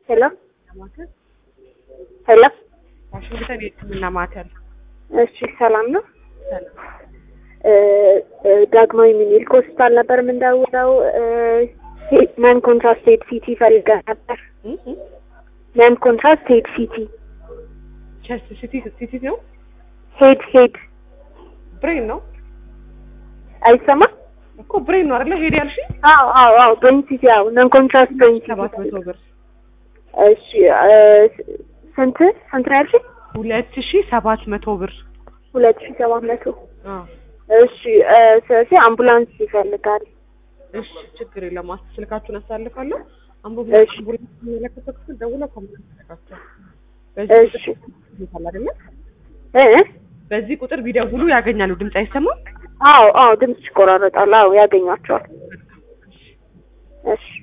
ሄሎ ማዕከል ሄሎ። ዋሽንግተን የሕክምና ማዕከል እሺ ሰላም ነው። ሰላም። እ እ ዳግማዊ ሚኒሊክ ሆስፒታል ነበር የምንደውለው። ነን ኮንትራስቴድ ሲቲ ፈልገን ነበር። እ እ ነን ኮንትራስቴድ ሲቲ ቸስት ሲቲ ሲቲ ነው ሄድ ሄድ ብሬን ነው አይሰማም? እኮ ብሬን ነው አይደለ? ሄድ ያልሽ አዎ አዎ አዎ ብሬን ሲቲ አዎ ነን ኮንትራስት ብሬን ሲቲ ሰባት መቶ ብር እሺ እ ስንት ስንት ነው ያልሽኝ? ሁለት ሺ ሰባት መቶ ብር ሁለት ሺህ ሰባት መቶ አዎ እሺ እ ስለዚህ አምቡላንስ ይፈልጋል። እሺ ችግር የለም። አስ ስልካችሁን አሳልፋለሁ። አምቦ እሺ። አምቡላንስ የሚመለከተው ክፍል ደውለው ኮሚኒኬት ያደርጋቸዋል። እሺ በዚህ ቁጥር አይደለ? እ በዚህ ቁጥር ቢደውሉ ያገኛሉ። ድምጽ አይሰማም? አዎ አዎ ድምጽ ይቆራረጣል። አዎ ያገኟቸዋል። እሺ